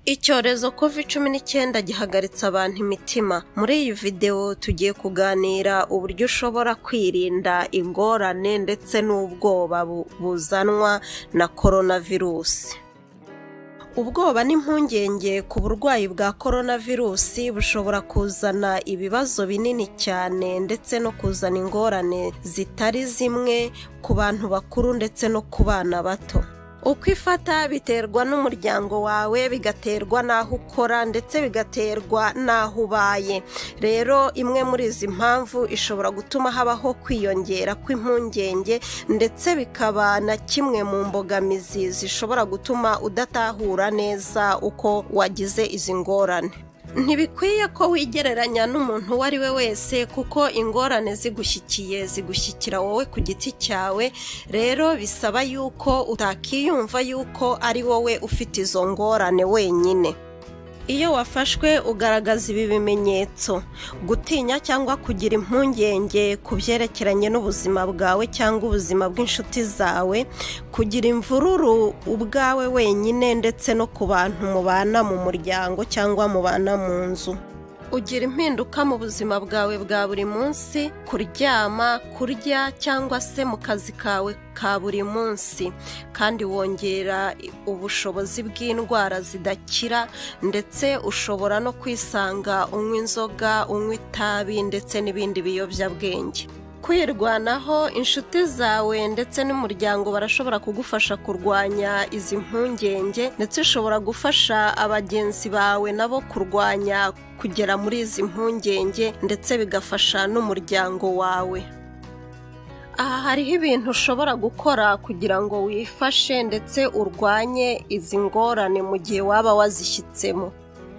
Icyorezo covid cumi n'icyenda gihagaritse abantu imitima. Muri iyi videwo tugiye kuganira uburyo ushobora kwirinda ingorane ndetse n'ubwoba bu- buzanwa na korona virusi. Ubwoba n'impungenge ku burwayi bwa korona virusi bushobora kuzana ibibazo binini cyane ndetse no kuzana ingorane zitari zimwe ku bantu bakuru ndetse no ku bana bato. Uko ifata biterwa n'umuryango wawe bigaterwa n'aho ukora ndetse bigaterwa n'aho ubaye. Rero imwe muri izi mpamvu ishobora gutuma habaho kwiyongera kw'impungenge ndetse bikaba na kimwe mu mbogamizi zishobora gutuma udatahura neza uko wagize izi ngorane. Ntibikwiye ko wigereranya n'umuntu uwo ari we wese kuko ingorane zigushyikiye zigushyikira wowe ku giti cyawe, rero bisaba yuko utakiyumva yuko ari wowe ufite izo ngorane wenyine. Iyo wafashwe ugaragaza ibi bimenyetso gutinya cyangwa kugira impungenge ku byerekeranye n'ubuzima bwawe cyangwa ubuzima bw'inshuti zawe kugira imvururu ubwawe wenyine ndetse no ku bantu mubana mu muryango cyangwa mubana mu nzu ugira impinduka mu buzima bwawe bwa buri munsi kuryama kurya cyangwa se mu kazi kawe ka buri munsi kandi wongera ubushobozi bw'indwara zidakira ndetse ushobora no kwisanga unywa inzoga unywa itabi ndetse n'ibindi biyobyabwenge kwirwanaho inshuti zawe ndetse n'umuryango barashobora kugufasha kurwanya izi mpungenge ndetse ushobora gufasha abagenzi bawe nabo kurwanya kugera muri izi mpungenge ndetse bigafasha n'umuryango wawe aha hariho ibintu ushobora gukora kugira ngo wifashe ndetse urwanye izi ngorane mu gihe waba wazishyitsemo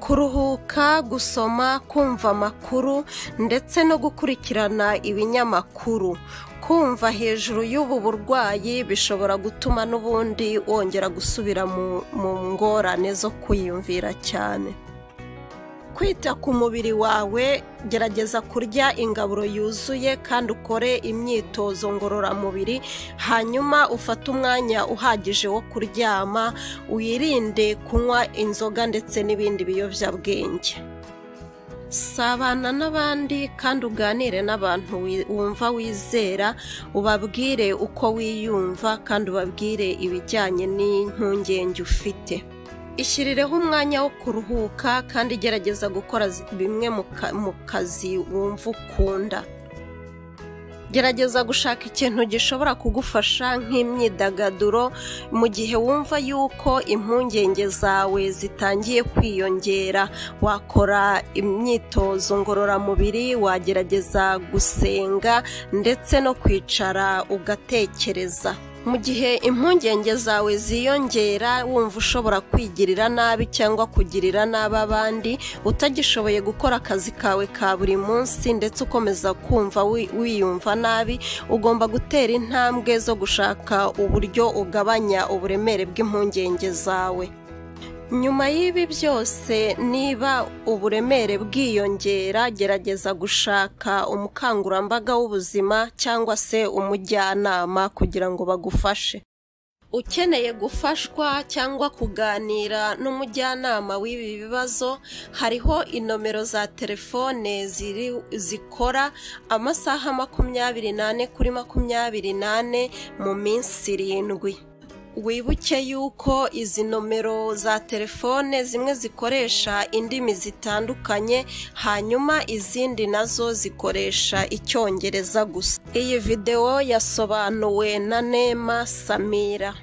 kuruhuka gusoma kumva amakuru ndetse no gukurikirana ibinyamakuru kumva hejuru y'ubu burwayi bishobora gutuma n'ubundi wongera gusubira mu- mu ngorane zo kwiyumvira cyane kwita ku mubiri wawe gerageza kurya ingaburo yuzuye kandi ukore imyitozo ngororamubiri hanyuma ufate umwanya uhagije wo kuryama wirinde kunywa inzoga ndetse n'ibindi biyobyabwenge sabana n'abandi kandi uganire n'abantu wi- wumva wizera ubabwire uko wiyumva kandi ubabwire ibijyanye n'impungenge ufite ishyirireho umwanya wo kuruhuka kandi gerageza gukora zi- bimwe mu ka- mu kazi wumva ukunda gerageza gushaka ikintu gishobora kugufasha nk'imyidagaduro mu gihe wumva yuko impungenge zawe zitangiye kwiyongera wakora imyitozo ngororamubiri wagerageza gusenga ndetse no kwicara ugatekereza mu gihe impungenge zawe ziyongera wumva ushobora kwigirira nabi cyangwa kugirira nabi abandi utagishoboye gukora akazi kawe ka buri munsi ndetse ukomeza kumva wi- wiyumva nabi ugomba gutera intambwe zo gushaka uburyo ugabanya uburemere bw'impungenge zawe nyuma y'ibi byose niba uburemere bwiyongera gerageza gushaka umukangurambaga w'ubuzima cyangwa se umujyanama kugira ngo bagufashe ukeneye gufashwa cyangwa kuganira n'umujyanama w'ibi bibazo hariho inomero za telefone ziri- zikora amasaha makumyabiri n'ane kuri makumyabiri n'ane mu minsi irindwi wibuke yuko izi nomero za telefone zimwe zikoresha indimi zitandukanye hanyuma izindi nazo zikoresha icyongereza gusa iyi videwo yasobanuwe na nema samira